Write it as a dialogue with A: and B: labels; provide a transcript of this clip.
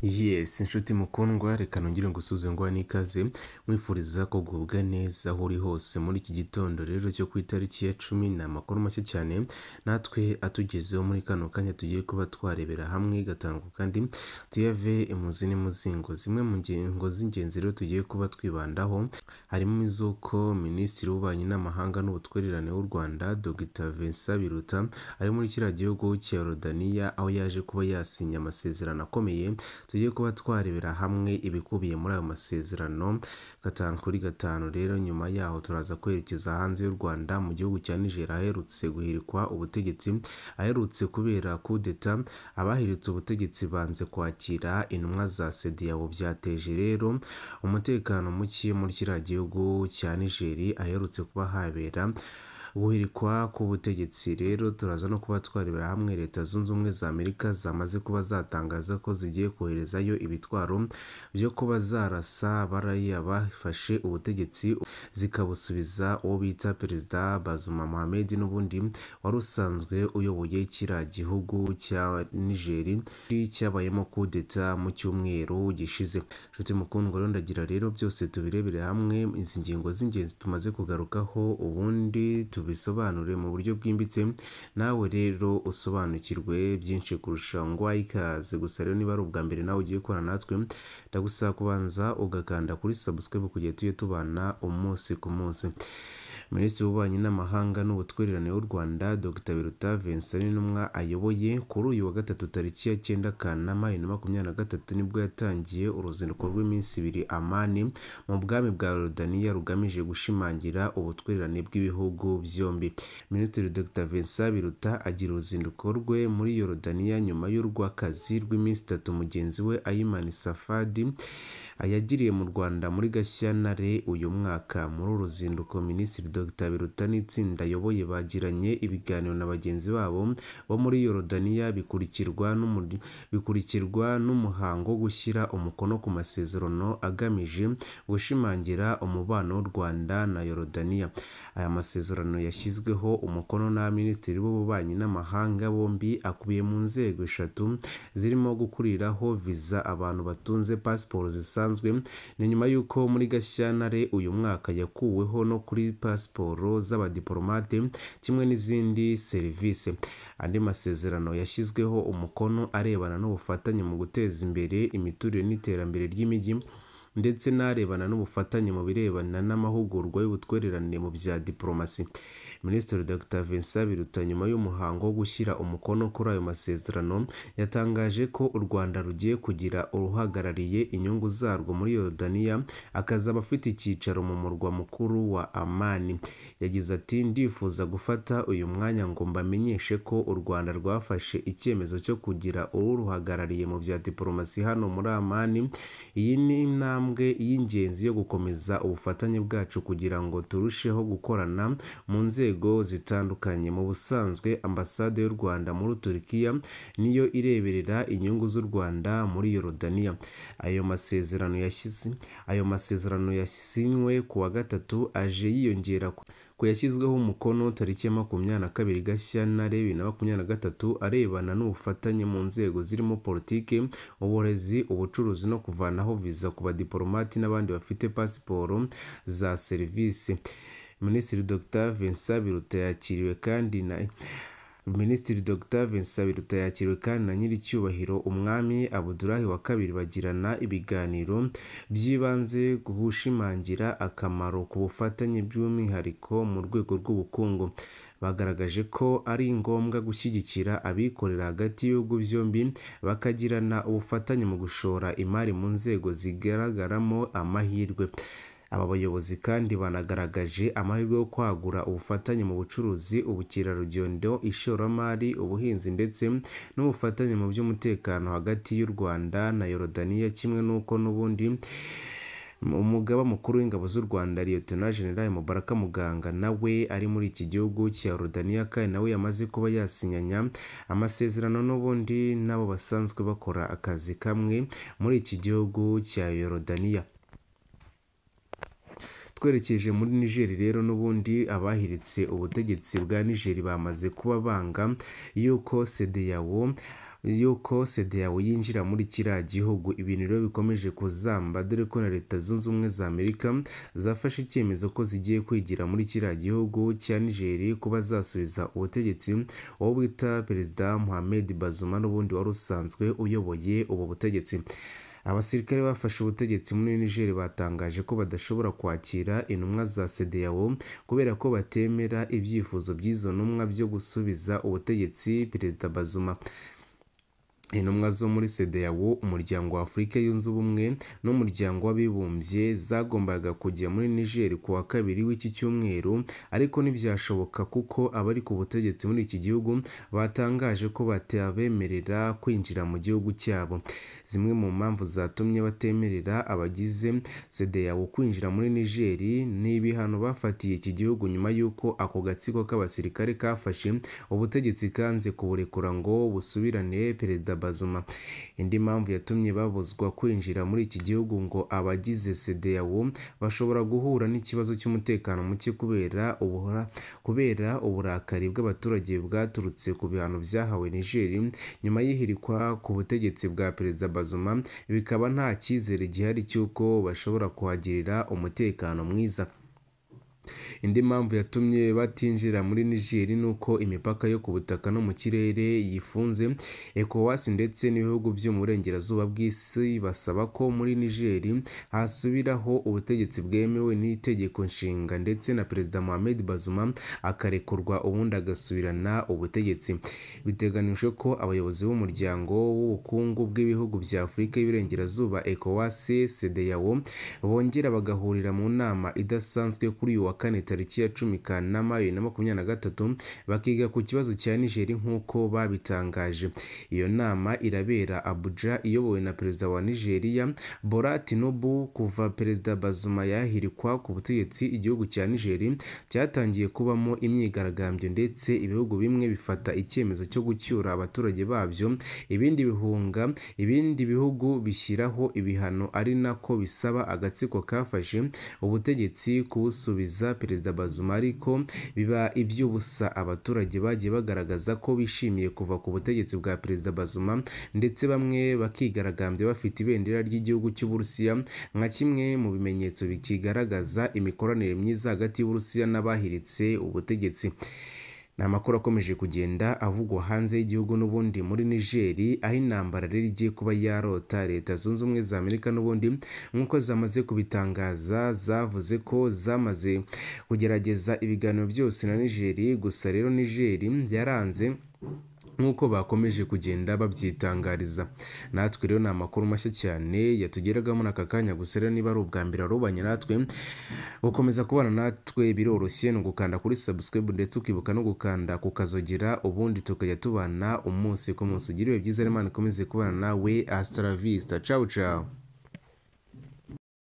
A: Yes, inshuti mukundwa reka nongere ngusuhuze nguha n'ikaze nkwifuriza kugubwa neza aho uri hose muri iki gitondo rero cyo ku itariki ya cumi ni amakuru make cyane natwe atugezeho muri kano kanya tugiye kuba twarebera hamwe gatango kandi tuyave imuzi n'imuzingo zimwe mu ngingo z'ingenzi rero tugiye kuba twibandaho harimo iz'uko Minisitiri w'Ububanyi n'Amahanga n'Ubutwererane w'u Rwanda Dr Vincent Biruta ari muri kiriya gihugu cya Rodaniya aho yaje kuba yasinya amasezerano akomeye tujye kuba twarebera hamwe ibikubiye muri ayo masezerano gatanu kuri gatanu rero nyuma yaho turaza kwerekeza hanze y'u Rwanda mu gihugu cya Niger aherutse guhirikwa ubutegetsi aherutse kubera kudeta abahiritse ubutegetsi banze kwakira intumwa za CEDEAO byateje rero umutekano muke muri kiriya gihugu cya Niger aherutse kuba habera guhirikwa k'ubutegetsi rero turaza no kuba twarebera hamwe leta zunze ubumwe za amerika zamaze kuba zatangaza ko zigiye koherezayo ibitwaro byo kuba zarasa bariya bafashe ubutegetsi zikabusubiza uwo bita perezida bazuma mohamed n'ubundi wari usanzwe uyoboye kiriya gihugu cya nigeri cyabayemo kudeta mu cyumweru gishize nshuti mukundwa rero ndagira rero byose tubirebere hamwe izi ngingo z'ingenzi tumaze kugarukaho ubundi tubisobanure mu buryo bwimbitse nawe rero usobanukirwe byinshi kurusha ngwaye ikaze gusa rero niba ari ubwa mbere nawe ugiye gukorana natwe ndagusaba kubanza ugakanda kuri subscribe kugera tujye tubana umunsi ku munsi minisitiri w'ububanyi n'amahanga n'ubutwererane w'u rwanda dr biruta vincent n'intumwa ayoboye kuri uyu wa gatatu tariki ya cyenda kanama bibiri na makumyabiri na gatatu nibwo yatangiye uruzinduko rw'iminsi ibiri amani mu bwami bwa rodaniya rugamije gushimangira ubutwererane bw'ibihugu byombi minisitiri dr vincent biruta agira uruzinduko rwe muri yorodaniya nyuma y'urw'akazi rw'iminsi itatu mugenzi we ayimani safadi yagiriye mu rwanda muri gashyantare uyu mwaka muri uru ruzinduko minisitiri dr biruta n'itsinda ayoboye bagiranye ibiganiro na bagenzi babo bo muri yorodaniya bikurikirwa n'umuhango wo gushyira umukono ku masezerano agamije gushimangira umubano w'u rwanda na yorodaniya aya masezerano yashyizweho umukono n'abaminisitiri b'ububanyi n'amahanga bombi akubiye mu nzego eshatu zirimo gukuriraho viza abantu batunze pasiporo zisanzwe ni nyuma y'uko muri gashyantare uyu mwaka yakuweho no kuri pasiporo z'abadiporomate kimwe n'izindi serivisi andi masezerano yashyizweho umukono arebana n'ubufatanye mu guteza imbere imiturire n'iterambere ry'imijyi ndetse n'arebana n'ubufatanye mu birebana n'amahugurwa y'ubutwererane mu bya diporomasi minisitiri dr vincent biruta nyuma y'umuhango wo gushyira umukono kuri ayo masezerano yatangaje ko u rwanda rugiye kugira uruhagarariye inyungu zarwo muri yorodaniya akazaba afite icyicaro mu murwa mukuru wa amani yagize ati ndifuza gufata uyu mwanya ngo mbamenyeshe ko u rwanda rwafashe icyemezo cyo kugira uruhagarariye mu bya diporomasi hano muri amani iyi ni intambwe intambwe y'ingenzi yo gukomeza ubufatanye bwacu kugira ngo turusheho gukorana mu nzego zitandukanye mu busanzwe ambasade y'u rwanda muri turikiya niyo ireberera inyungu z'u rwanda muri yorodaniya ayo masezerano yashyize ayo masezerano yasinywe ku wa gatatu aje yiyongera ku yashyizweho umukono tariki ya makumyabiri na kabiri gashyantare bibiri na makumyabiri na gatatu arebana n'ubufatanye mu nzego zirimo politiki uburezi ubucuruzi no kuvanaho viza ku badipo abadiporomati n'abandi bafite pasiporo za serivisi minisitiri dr vincent biruta yakiriwe kandi na minisitiri dr vincent biruta yakiriwe kandi na nyiricyubahiro umwami abudulahi wa kabiri bagirana ibiganiro by'ibanze gushimangira akamaro ku bufatanye by'umwihariko mu rwego rw'ubukungu bagaragaje ko ari ngombwa gushyigikira abikorera hagati y'ibihugu byombi bakagirana ubufatanye mu gushora imari mu nzego zigaragaramo amahirwe aba bayobozi kandi banagaragaje amahirwe yo kwagura ubufatanye mu bucuruzi ubukerarugendo ishoramari ubuhinzi ndetse n'ubufatanye mu by'umutekano hagati y'u rwanda na yorodaniya kimwe n'uko n'ubundi umugaba mukuru w'ingabo z'u rwanda liyotona generali mubaraka muganga nawe ari muri iki gihugu cya rodaniya kandi nawe yamaze kuba yasinyanya amasezerano n'ubundi n'abo basanzwe bakora akazi kamwe muri iki gihugu cya yorodaniya twerekeje muri nigeri rero n'ubundi abahiritse ubutegetsi bwa nigeri bamaze kuba banga yuko sedeyawo y'uko sedeyawo yinjira muri kiriya gihugu ibintu rero bikomeje kuzamba dore ko na leta zunze ubumwe za amerika zafashe icyemezo ko zigiye kwigira muri kiriya gihugu cya nigeri kuba zasubiza ubutegetsi uwo bita perezida muhammed bazuma n'ubundi wari usanzwe uyoboye ubu butegetsi abasirikare bafashe ubutegetsi muri niger batangaje ko badashobora kwakira intumwa za sedeyawo kubera ko batemera ibyifuzo by'izo ntumwa byo gusubiza ubutegetsi perezida bazuma intumwa zo muri sedeyawo umuryango wa afurika yunze ubumwe n'umuryango w'abibumbye zagombaga kujya muri niger ku wa kabiri w'iki cyumweru ariko ntibyashoboka kuko abari ku butegetsi muri iki gihugu batangaje ko batabemerera kwinjira mu gihugu cyabo zimwe mu mpamvu zatumye batemerera abagize sedeyawo kwinjira muri niger ni ibihano bafatiye iki gihugu nyuma y'uko ako gatsiko k'abasirikare kafashe ubutegetsi kanze kuburekura ngo busubirane perezida Bazuma indi mpamvu yatumye babuzwa kwinjira muri iki gihugu ngo abagize CEDEAO bashobora guhura n'ikibazo cy'umutekano muke kubera ubuhora kubera uburakari bw'abaturage bwaturutse ku bihano byahawe Niger nyuma y'ihirikwa ku butegetsi bwa perezida Bazuma bikaba nta cyizere gihari cy'uko bashobora kuhagirira umutekano mwiza indi mpamvu yatumye batinjira muri nigeri ni uko imipaka yo ku butaka no mu kirere yifunze ecowas ndetse n'ibihugu byo mu burengerazuba bw'isi basaba ko muri nigeri hasubiraho ubutegetsi bwemewe n'itegeko nshinga ndetse na perezida mohamed bazuma akarekurwa ubundi agasubirana ubutegetsi biteganijwe ko abayobozi b'umuryango w'ubukungu bw'ibihugu bya afurika y'iburengerazuba ecowas sedeyawo bongera bagahurira mu nama idasanzwe kuri uyu wa kane tariki ya cumi kanama bibiri na makumyabiri na gatatu bakiga ku kibazo cya nigeri nk'uko babitangaje iyo nama irabera abuja iyobowe na perezida wa nigeria bola tinubu kuva perezida bazuma yahirikwa ku butegetsi igihugu cya nigeri cyatangiye kubamo imyigaragambyo ndetse ibihugu bimwe bifata icyemezo cyo gucyura abaturage babyo ibindi bihunga ibindi bihugu bishyiraho ibihano ari nako bisaba agatsiko kafashe ubutegetsi kubusubiza perezida bazuma ariko biba iby'ubusa abaturage bagiye bagaragaza ko bishimiye kuva ku butegetsi bwa perezida bazuma ndetse bamwe bakigaragambya bafite ibendera ry'igihugu cy'uburusiya nka kimwe mu bimenyetso bikigaragaza imikoranire myiza hagati y'uburusiya n'abahiritse ubutegetsi ni amakuru akomeje kugenda avugwa hanze y'igihugu n'ubundi muri nigeri aho intambara rero igiye kuba yarota leta zunze ubumwe za amerika n'ubundi nk'uko zamaze kubitangaza zavuze ko zamaze kugerageza ibiganiro byose na nigeri gusa rero nigeri yaranze nk'uko bakomeje kugenda babyitangariza natwe rero ni amakuru mashya cyane yatugeragamo n'aka kanya gusa rero niba ari ubwa mbere warubanye natwe gukomeza kubana natwe biroroshye ni ugukanda kuri subscribe ndetse ukibuka no gukanda ku kazogira ubundi tukajya tubana umunsi ku munsi ugira ibihe byiza rero imana ikomeze kubana nawe asitara visita cawu cawu